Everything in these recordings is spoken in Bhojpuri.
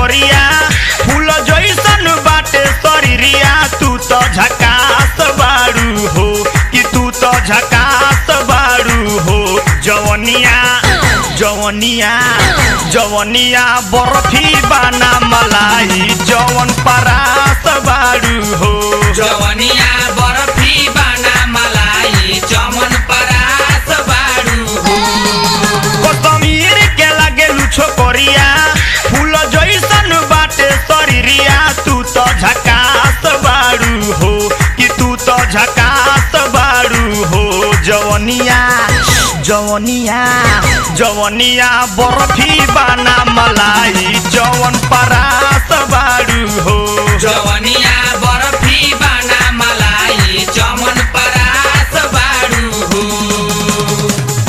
छोकरिया फूल जैसन बाटे शरीरिया तू तो झकास बारू हो कि तू तो झकास बारू हो जवनिया जवनिया जवनिया बर्फी बाना मलाई जवन परास बारू हो जवनिया बर्फी बाना मलाई चमन परास बारू हो कश्मीर के लागेलु छोकरिया फूल जैसन बाटे शरीरिया तू तो झकास बारू हो कि तू तो झकास बारू हो जवनिया जवनिया जवनिया बर्फी बाना मलाई जवन परास बारू हो जवनिया बर्फी बाना मलाई चमन परास बारू हो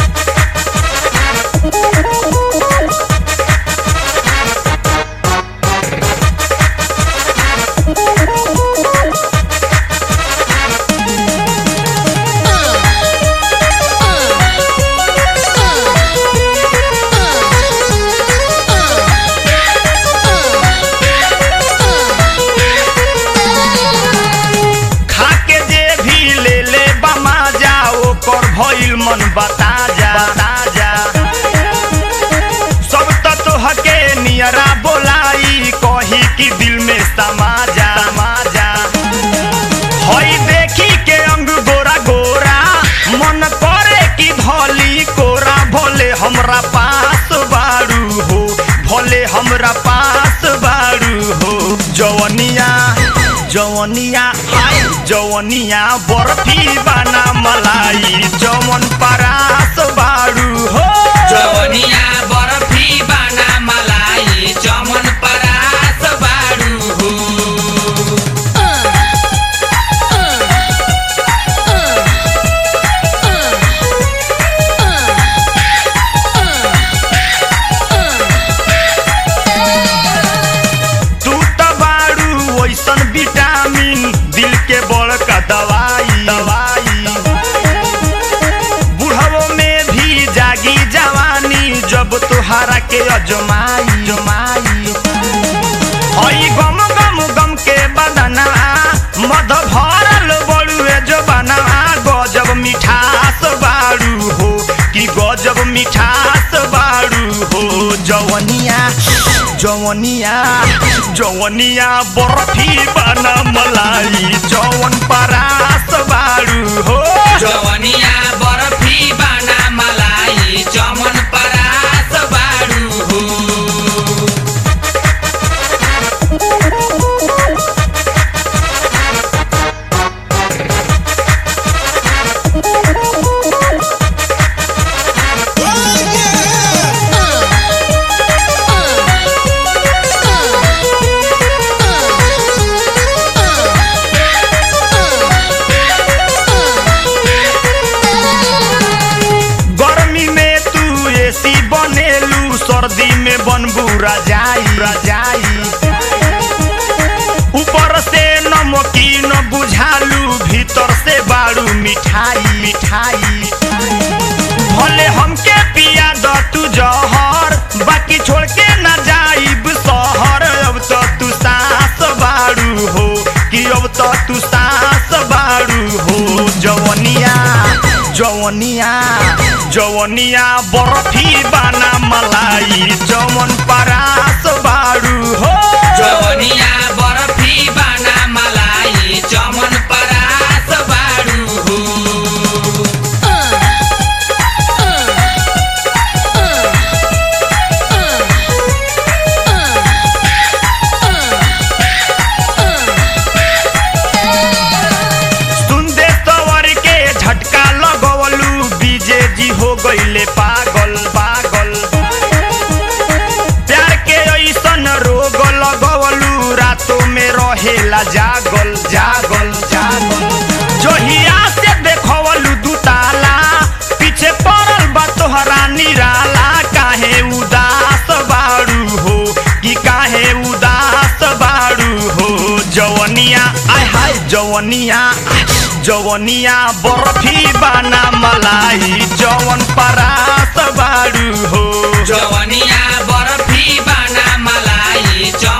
खाके जे भी ले ले बमा जा ओकर भइल मन बता जा बता जा सब त तोहके नियरा बोलाई कही कि दिल में समा जा समा जा हई देखी के अंग गोरा गोरा मन करे कि धली कोरा भोले हमरा पास बारू हो भोले हमरा पास बारू हो जवनिया जवनिया हाय जवनिया बर्फी बाना मलाई जवन परास बारू हो जवनिया बर्फी बाना मलाई चमन परास बारू हो तू त बारू ओइसन विटामिन दिल के बड़का दवाई दवाई बुढ़वो में भी जागी जवानी जब तुहारा के अजमाई जमाई हई गम गम गम के बदना मध भरल बड़ुए जो बना गजब मिठास बारू हो कि गजब मिठास बारू हो जवनिया जवनिया जवनिया बर्फी बना मलाई जवन परास बारू हो जवनिया बर्फी बाना मलाई चमन परास बारू हो गर्मी में तू एसी बनेलू सर्दी में बनबू रजाई रजाई ऊपर से नमकीन बुझालू भीतर से बारू मिठाई मिठाई भले हमके पिया द तू जहर बाकी छोड़ के ना जाइब शहर अब तो तू सास बारू हो कि अब तो तू सास बारू हो जवनिया जवनिया जवनिया बर्फी बाना मलाई जवन परास बारू हो जवनिया बर्फी बाना मलाई चमन परास बारू हो सुनदे तवर के झटका लगवलू बीजे जी हो गईले पागल पागल प्यार के ऐसन रोग लगवलू रातों में रहेला जागल जागल जागल जोहिया से देखवलू दुताला पीछे पड़ल बा तोहरा निराला काहे उदास बारू हो कि काहे उदास बारू हो जवनिया आय हाय जवनिया जवनिया बर्फी बाना मलाई जवन परास बारू हो जवनिया बर्फी बाना मलाई चमन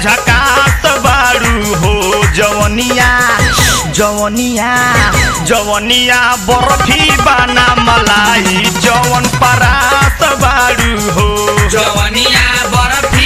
झकास बारू हो जवनिया जवनिया जवनिया बर्फी बाना मलाई जवन परास बारू हो जवनिया बर्फी